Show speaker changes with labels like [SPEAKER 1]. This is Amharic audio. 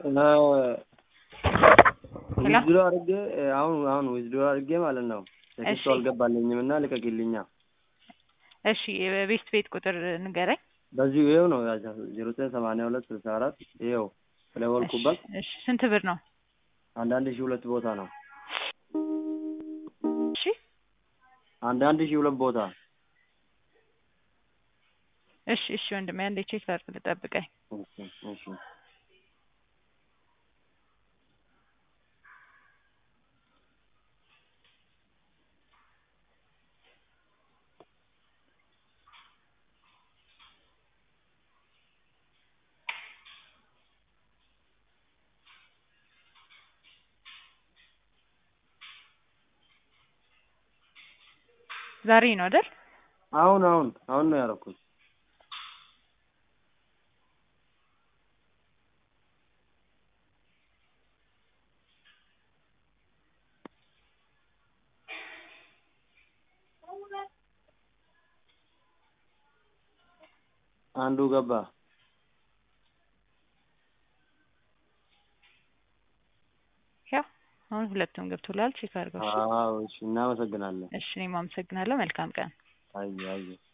[SPEAKER 1] ዊዝድሮ አድርጌ አሁን አሁን ዊዝድሮ አድርጌ ማለት ነው ቴክስቱ
[SPEAKER 2] እሺ።
[SPEAKER 1] አልገባልኝም እና ልቀቂልኛ።
[SPEAKER 2] እሺ የቤት ቤት ቁጥር ንገረኝ።
[SPEAKER 1] በዚሁ ይኸው ነው ዜሮ ዘጠኝ ሰማንያ ሁለት ስልሳ አራት ይኸው ስለወልኩበት
[SPEAKER 2] እሺ፣ እሺ ስንት ብር ነው?
[SPEAKER 1] አንዳንድ ሺህ ሁለት ቦታ ነው።
[SPEAKER 2] እሺ
[SPEAKER 1] አንዳንድ ሺህ ሁለት ቦታ
[SPEAKER 2] እሺ እሺ ወንድሜ አንዴ ቼክ ላድርግ ልጠብቀኝ።
[SPEAKER 1] እሺ እሺ
[SPEAKER 2] ዛሬ ነው አይደል?
[SPEAKER 1] አሁን አሁን አሁን ነው ያደረኩት። አንዱ ገባ።
[SPEAKER 2] ያው አሁን ሁለቱም ገብቶላል። ቼክ አድርገው። እሺ።
[SPEAKER 1] አዎ እሺ፣ እናመሰግናለን።
[SPEAKER 2] እሺ እኔም አመሰግናለሁ። መልካም ቀን።
[SPEAKER 1] አየ አየ